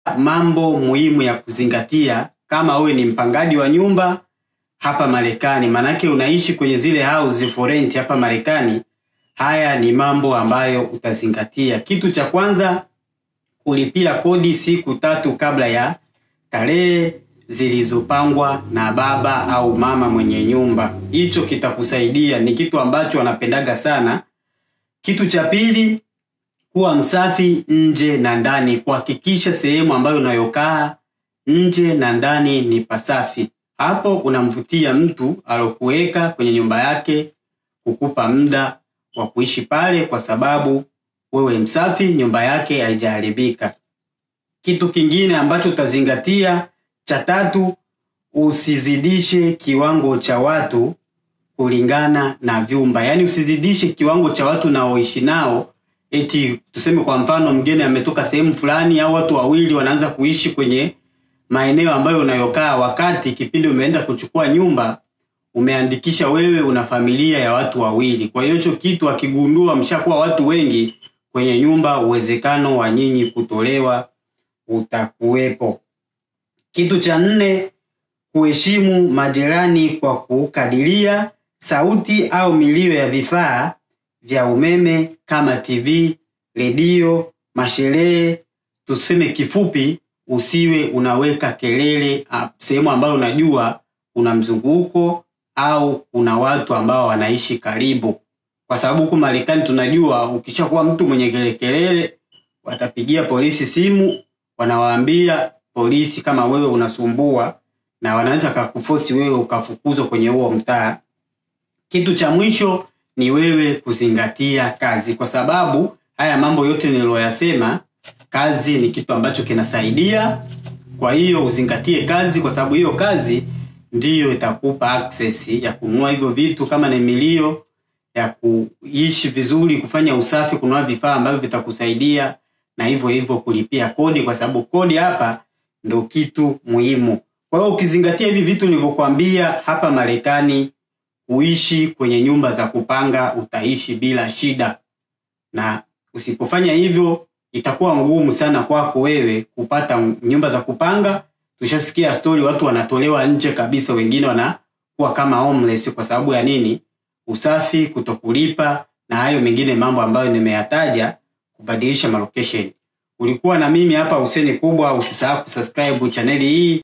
mambo muhimu ya kuzingatia kama wewe ni mpangaji wa nyumba hapa Marekani, manake unaishi kwenye zile house for rent hapa Marekani. Haya ni mambo ambayo utazingatia. Kitu cha kwanza, kulipia kodi siku tatu kabla ya tarehe zilizopangwa na baba au mama mwenye nyumba. Hicho kitakusaidia, ni kitu ambacho wanapendaga sana. Kitu cha pili, kuwa msafi nje na ndani. Kuhakikisha sehemu ambayo unayokaa nje na ndani ni pasafi. Hapo unamvutia mtu alokuweka kwenye nyumba yake kukupa muda wa kuishi pale, kwa sababu wewe msafi, nyumba yake haijaharibika. Kitu kingine ambacho utazingatia cha tatu, usizidishe kiwango cha watu kulingana na vyumba. Yaani usizidishe kiwango cha watu naoishi nao, eti tuseme kwa mfano mgeni ametoka sehemu fulani au watu wawili wanaanza kuishi kwenye maeneo ambayo unayokaa, wakati kipindi umeenda kuchukua nyumba umeandikisha wewe una familia ya watu wawili. Kwa hiyo hicho kitu akigundua mshakuwa watu wengi kwenye nyumba, uwezekano wa nyinyi kutolewa utakuwepo. Kitu cha nne, kuheshimu majirani kwa kukadiria sauti au milio ya vifaa vya umeme kama TV, redio, masherehe. Tuseme kifupi, usiwe unaweka kelele ah, sehemu ambayo unajua kuna mzunguko au kuna watu ambao wanaishi karibu, kwa sababu huku Marekani tunajua ukishakuwa mtu mwenye kelele kelele, watapigia polisi simu, wanawaambia polisi kama wewe unasumbua, na wanaweza kakufosi wewe ukafukuzwa kwenye huo mtaa. Kitu cha mwisho ni wewe kuzingatia kazi, kwa sababu haya mambo yote niliyoyasema, kazi ni kitu ambacho kinasaidia. Kwa hiyo uzingatie kazi, kwa sababu hiyo kazi ndiyo itakupa access ya kununua hivyo vitu, kama ni milio ya kuishi vizuri, kufanya usafi, kununua vifaa ambavyo vitakusaidia, na hivyo hivyo kulipia kodi, kwa sababu kodi hapa ndo kitu muhimu. Kwa hiyo ukizingatia hivi vitu nilivyokuambia hapa Marekani, kuishi kwenye nyumba za kupanga utaishi bila shida, na usipofanya hivyo itakuwa ngumu sana kwako wewe kupata nyumba za kupanga. Tushasikia stori, watu wanatolewa nje kabisa, wengine wanakuwa kama homeless kwa sababu ya nini? Usafi, kutokulipa na hayo mengine mambo ambayo nimeyataja, kubadilisha malocation. Ulikuwa na mimi hapa Huseni Kubwa. Usisahau kusubscribe chaneli hii